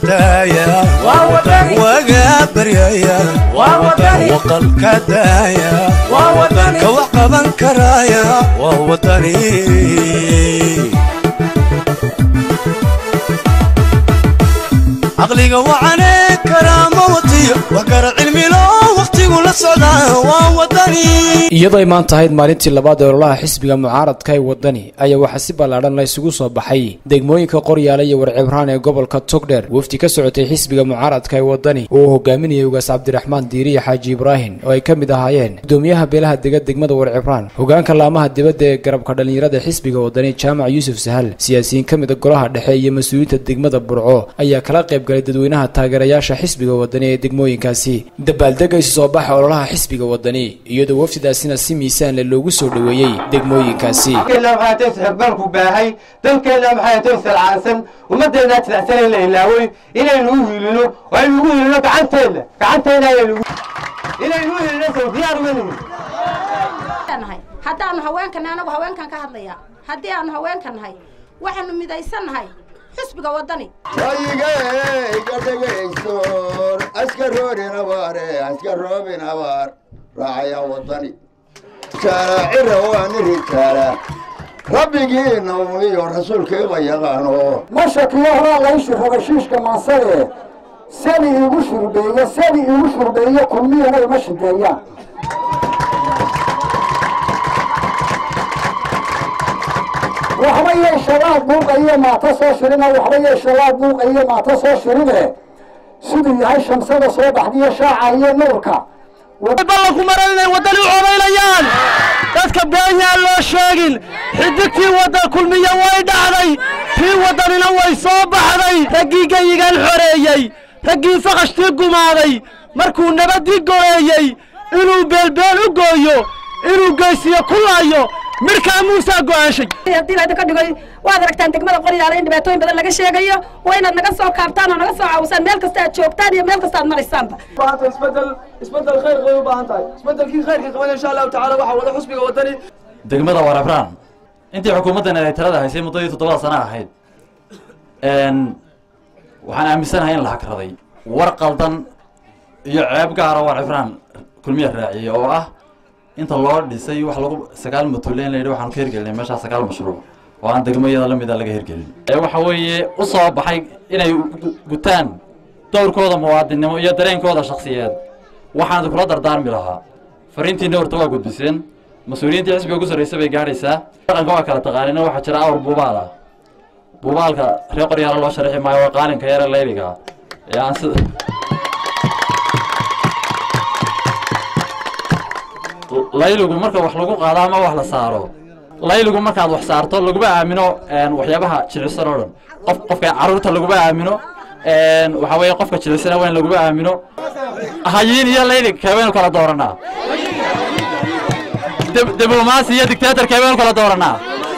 daaya waga baryaya waqalka daaya ka wax qaban karaya waa wadani caqliga wacane karaama watiyo wax kara cilmilo wakhtigu la socdaa waa wadani iyadoo ay maanta ahayd maalintii labaad ee ololaha xisbiga mucaaradka ee wadani ayaa waxaa si ballaadhan la isugu soo baxay degmooyinka qoryaale iyo warcibraan ee gobolka togdheer wafdi ka socotay xisbiga mucaaradka ee wadani oo uu hogaaminayay ugaas cabdiraxmaan diiriya xaaji ibraahim oo ay ka mid ahaayeen gudoomiyaha beelaha dega degmada warcibraan hogaanka laamaha dibadda ee garabka dhallinyarada xisbiga wadani jaamac yuusuf sahal siyaasiyiin ka mida golaha dhexe iyo mas-uuliyiinta degmada burco ayaa kala qayb galay dadweynaha taageerayaasha xisbiga wadani ee degmooyinkaasi dabaaldega isu soo baxa ololaha xisbiga wadani iyadoo wafdidaasina si miisaan leh loogu soo dhoweeyey degmooyinkaasi dalkeena maxay tahay sixirbarku baahay dalkeena maxay tahay silcaansan ummaddeena jilicsan in la ilaaway inaynu u hiilino oo aynu ugu hiilino gacanteena gacanteena ayaynu ugu inaynu u hiilino sow diyaar uma nihin nahay haddaanu haweenkan anagu haweenkan ka hadlaya haddii aanu haweenkan nahay waxaanu midaysan nahay xisbiga wadani rayigayga dhegaystoor askaroodin abaare askaroobin abaar raacaya wadani jaalaacira waani rijaala rabbigiina iyo rasuulkiiba yaqaano ma shakiyo horaa layshi rogashiishka mansade sani iigu shurbeeye sani iigu shurbeeye kulmiyana ima shideeyaan waxba yeeshalaad buuqa iyo maata soo shirina waxba yeeshalaad buuqa iyo maata soo shirine siduu yahay shamsada soo baxdiyo shaaca iyo nuurka ballanku maran inay waddani u codaynayaan dadka beenyaan loo sheegin xidigtii wadda kulmiya way dhacday tii waddanina way soo baxday raggii geyigan xoreeyey raggii fakashtii gumaaday markuu nabaddii goleeyey inuu beelbeel u gooyo inuu geysiyo ku laayo midhkaa muusaa go'aanshay haddii la idinka dhigay waad aragtaan degmada qoryaale in dhibaatooyin badan laga sheegayo waa inaad naga soo kaabtaan oo naga soo caawisaan meel kasta aad joogtaan iyo meel kasta aad maraysaanba baahanta isbedel isbedel khayr bay u baahan tahay isbedelkii khayrka qaban insha allahu tacaala waxaa wada xusbiga wadani degmada warabraan intii xukuumaddan ay talada haysay muddadii toddobada sana ahayd waxaan aaminsanahay in la hakraday war qaldan iyo ceeb gaara warabraan kulmiya raaciyey oo ah inta loo dhisay wax lagu sagaal matuuleen la yidhi waxaanu ka hirgelinay meeshaa sagaal mashruuc oo aan degmayada la mida laga hirgelin ee waxa weeye u soo baxay inay gutaan dowrkooda muwaadinnimo iyo dareenkooda shakhsiyeed waxaan kula dardaarmi lahaa fariintiina horta waa gudbiseen mas-uuliyiintii xisbiga ugu sarraysa bay gaadhaysaa dhaqanka waa kala taqaanina waxaa jira awr buubaal ah buubaalka reer qoryaala loo sharixi maayo waa qaalinka yare layliga ee aan sida layligu marka wax lagu qaado ama wax la saaro layligu markaad wax saarto laguma aamino waxyaabaha jilcisan oo dhan qof qofka carruurta laguma aamino waxa weeye qofka jilicsana waa in laguma aamino hayiin iyo laylig keebaynu kala dooranaa diblomaasi iyo dictator keebaynu kala dooranaa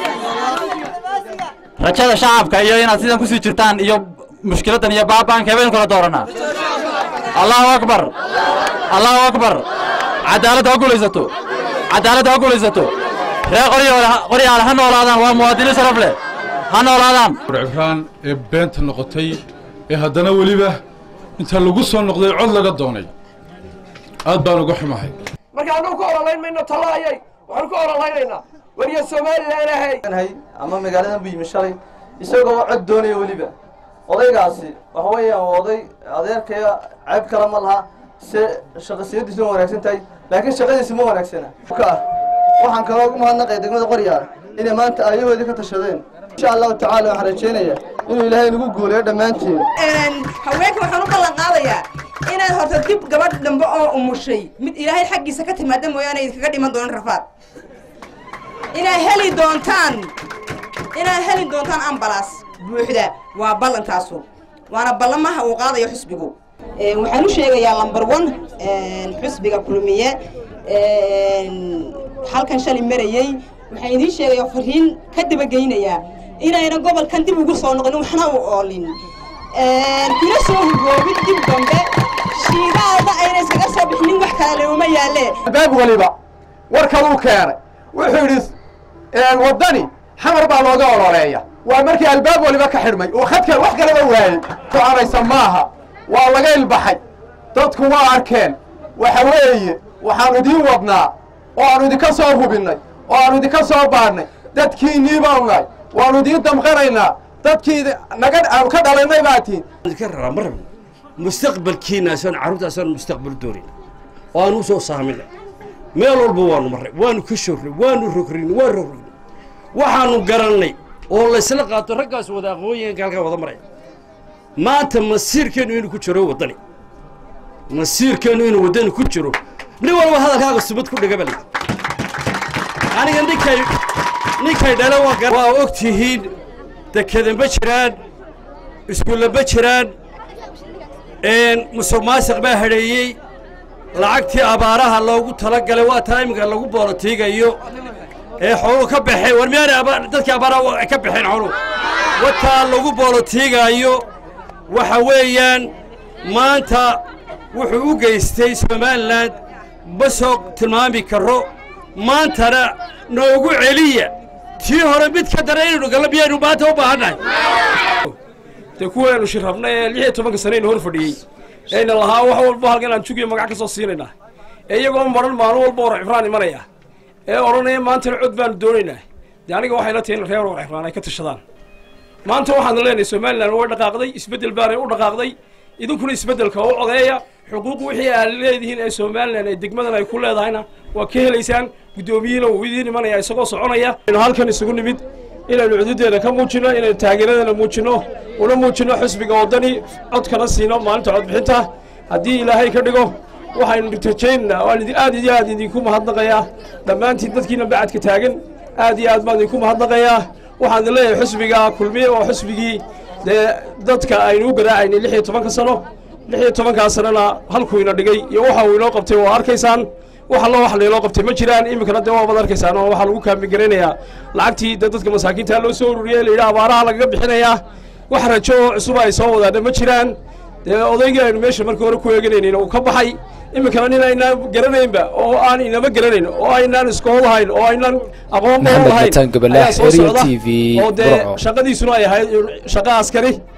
rajada shacabka iyo inaad sidan kusii jirtaan iyo mushkiladan iyo baabaan keebaynu kala dooranaa allahu akbar allahu akbar cadaaladda ha guulaysato cadaaladda ha guulaysato reer qoryaale ha noolaadaan waa muwaadiniin sharaf leh ha noolaadaan warcibraan ee beenta noqotay ee haddana weliba inta lagu soo noqday cod laga doonay aad baan uga xumahay marka annagu ka ololayn mayno tallaayay waxaanu ka ololaynaynaa wariya somalilan ahay ama magaaladan bu yimi shalay isagoo cod doonaya weliba odaygaasi waxa weeyaan waa oday adeerkaya ceeb kale ma laha se shaqasiyadiisu ma wanaagsan tahay laakiin shaqadiisi ma wanaagsana waxaan kaloo ugu mahadnaqaya degmada qoryaale inay maanta aayahoodii ka tashadeen insha allahu tacaala waxaan rajaynayaa inuu ilaahay nagu guuleeyo dhammaanteen haweenka waxaan u ballan qaadayaa inaad horta dib gabadh dambe oo umushay mid ilaahay xaggiisa ka timaada mooyaane idinkaga dhiman doonan rafaad inaad heli doontaan inaad heli doontaan ambalaas buuxda waa ballantaasu waana ballamaha uu qaadayo xusbigu waxaan u sheegayaa lamber one xusbiga kulmiye halkan shalay marayey waxaan idiin sheegayaa fariin ka dabageynayaa inayna gobolkan dib ugu soo noqonin waxna u oolin kuna soo hugoobin dib dambe shiidaalda ayna iskaga soo bixinin wax kale uma yaalee albaab waliba warkaduu keenay wuxuu yidhi waddani xamar baa looga ololeeya waa markii albaab waliba ka xidhmay oo khadka wax kalaba waayey soconaysa maaha waa laga ilbaxay dadku waa arkeen waxa weeye waxaanu idiin wadnaa oo aanu idinka soo hubinnay oo aanu idinka soo baadhnay dadkiinnii baanu nahay waanu idiin damqanaynaa dadkii naga aanu ka dhalaynay baa tiin ka raraa ma rabno mustaqbalkiinaasoon carruurtaasoon mustaqbal doonin oo aan u soo saaminay meel walba waanu marray waanu ka shorray waanu rogrin waan rogrin waxaanu garannay oo laysla qaato raggaas wada aqoonyahanka halkaa wada maraya maanta masiirkeennu inuu ku jiro waddani masiirkeennu inuu waddani ku jiro nin walba hadalkaaga subad ku dhiga bali aniga ninkay ninkay dhale waa og tihiin dekeda ma jiraan iskuulla ma jiraan musuq maasiq baa hadheeyey lacagtii abaaraha loogu talagalay waa taa iminka lagu boolotiigayo ee xooluhu ka baxeen war miyaanay dadkii abaaraha ka baxeen xooluhu wataa lagu boolotiigaayo waxa weeyaan maanta wuxuu u geystay somalilan ma soo tilmaami karo maantana noogu celiya tii hore mid ka dara inaynu gallo miyaynu maanta u baahannahay dee kuweenu shirrabna ee lix iyo tobanka saneyna hor fadhiyey ayna lahaa wax walba halkan aan jugiyo magac ka soo siinaynaa ee iyagoo maran maalin walba war cifraan imanaya ee odhanaya maantana cod baanu doonaynaa dee aniga waxayla tahay in reer war cifraan ay ka tashadaan maanta waxaanu leenahay somalilan way dhaqaaqday isbeddel baanay u dhaqaaqday idinkuna isbeddelka u codeeya xuquuq wixii aad leedihiin ee somalilan ee degmadan ay ku leedahayna waa ka helaysaan guddoomiyihiina wuu idiin imanaya isagoo soconaya aynu halkan isugu nimid inaynu cududeeda ka muujinno inaynu taageeradeena muujinno una muujinno xisbiga waddani codkana siino maalinta codbixinta haddii ilaahay ka dhigo waxaynu rajaynaa waan aad iyo aad idinku mahadnaqayaa dhammaantiin dadkiina bacadka taagan aad iyo aad baan idinku mahadnaqayaa waxaan leeyahay xisbiga kulmiye waa xisbigii dee dadka aynu u garaacaynay lix iyo tobanka sano lix iyo tobankaa sanona halkuu ina dhigay iyo waxa uu inoo qabtay waa arkaysaan wax allo wax laynoo qabtay ma jiraan iminkana dee waabad arkaysaan oo waxaa lagu kaambigaraynayaa lacagtii dee dadka masaakiinta loo soo ururiyey la yidhaha abaaraha lagaga bixinayaa wax rajo oo cusub ay soo wadaana ma jiraan dee odaygii aynu meesha markii hore ku eeganaynin uu ka baxay iminkana nin aynaan garanaynba oo aan inama garanayn oo aynaan iskoolahayn oo aynaan aqoon badan Maxamed lahayn Bataan Gabalaax, ayaa soo Ariel socda TV, oo dee Burco. shaqadiisuna ay ahayd shaqo askari